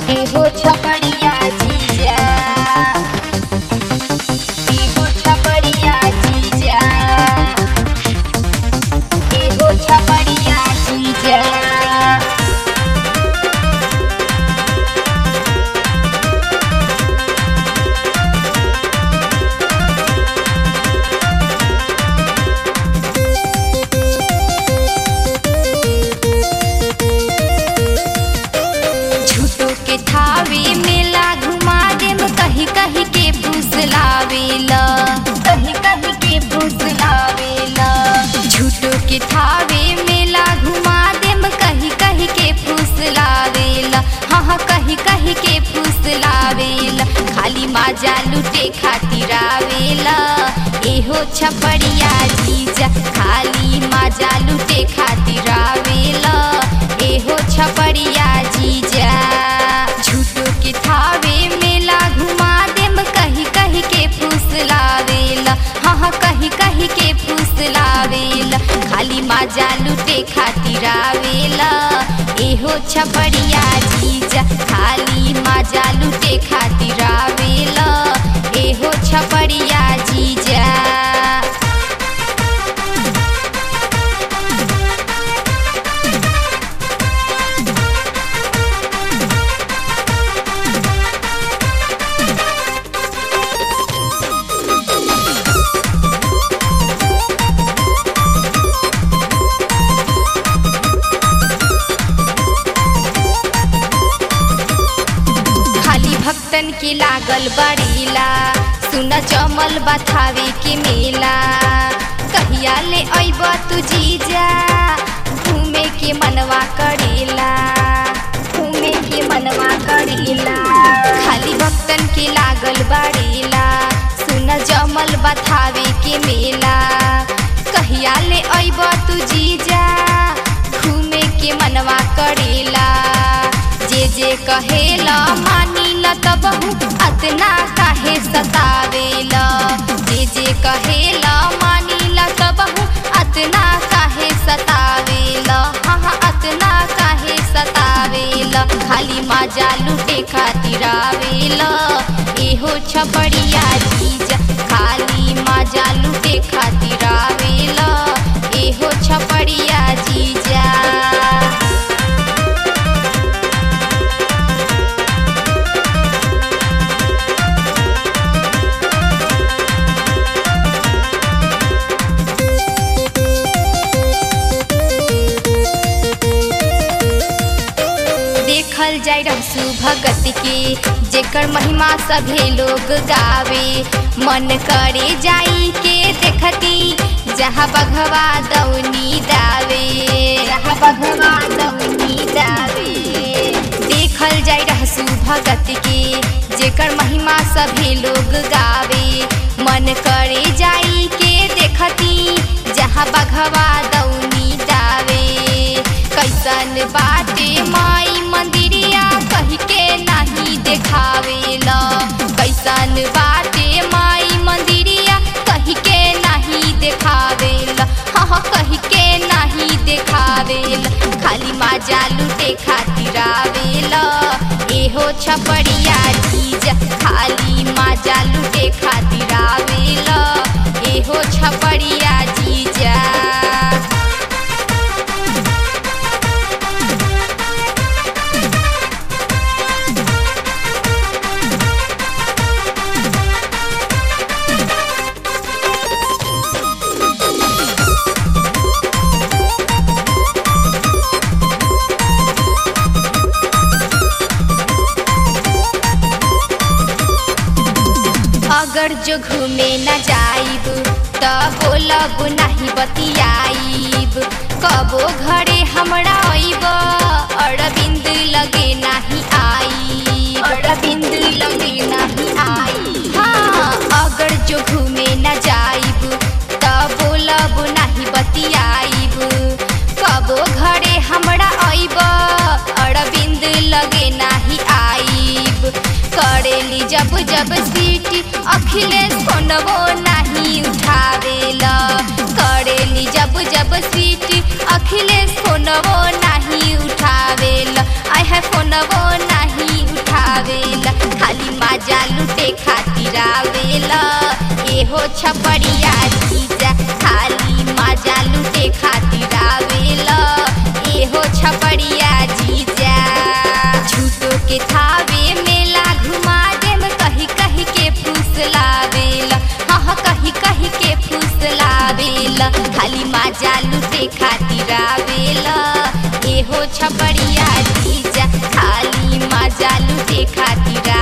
एहो छपड़िया जीजा एहो छपड़िया जीजा एहो छपड़िया जीजा झूठो के थावे मेला घुमा देम कहीं कहीं के फुसलावेला कहीं कहीं के फुसलावेला झूठो के थावे मेला घुमा देम कहीं कहीं के फुसलावेला हाँ हाँ कहीं कहीं के फुसलावेला खाली माजा लुटे खातिर आवेला एहो छपड़िया जीजा खाली माजा लुटे खातिर आवेला एहो छपड़िया जीजा झूठो के थावे मेला घुमा देम कहीं कहीं के फुसलावेला हाँ हाँ कहीं कहीं के फुसलावेला खाली माजा लुटे खातिर आवेला एहो छपड़िया जीजा खाली माजा लुटे खातिर आवेला एहो छपड़िया जीजा खाली भक्तन के लागल बड़ीला सुन जमल बथावे के मेला कहिया ले अइब तू जीजा घूमे के मनवा करेला घूमे के मनवा करेला खाली भक्तन के लागल बड़ीला सुन जमल बथावे के मेला कहिया ले अइब तू जीजा घूमे के मनवा करेला जे जे कहेला मानीला तब अतना काहे सतावेला जे जे कहेला मानीला तब अतना काहे सतावेला हाँ हाँ अतना काहे सतावेला खाली माजा लुटे खातिर आवेला एहो छपड़िया जीजा खाली माजा लुटे खातिर आवेला एहो छपड़िया जीजा देखल जाय रहसु भगत के जेकर महिमा सभे लोग गावे मन करे जाई के देखती जहाँ बघवा दौनी दावे जहाँ बघवा दौनी दावे देखल जाय रहसु भगत के जेकर महिमा सभे लोग गावे मन करे जाई के देखती जहाँ बघवा दौनी दावे कैसन बाटे माई मंदिरिया कही के नहीं देखावेला कैसन बाटे माई मंदिरिया कही के नहीं देखावेला हाँ हाँ कही के नहीं देखावेला खाली माजा लुटे खातिर आवेला एहो छपड़िया जीजा खाली माजा लुटे खातिर आवेला एहो छपड़िया जीजा अगर जो घूमे न जाइब त बोलब नहीं बतियाइब कबो घरे हमरा अइब अरविंद लगे नहीं आई अरविंद लगे नहीं आई हाँ अगर जो घूमे न जाइब त बोलब नहीं बतियाइब कबो घरे हमरा अइब अरविंद लगे नहीं आइब करेली जब जब सीटी अखिलेश फोनवो नहीं उठावेला करेली जब जब सीटी अखिलेश फोनवो नहीं उठावेला आय है फोनवो नहीं एहो छपड़िया जीजा खाली मजा लूटे खातिर आवेला एहो छपड़िया जीजा झूठो के थावे मेला घुमा देम कही कही के फुसलावेला हाँ हाँ कही कही के फुसलावेला खाली मजा लूटे खातिर आवेला एहो छपड़िया जीजा खाली मजा लूटे खातिर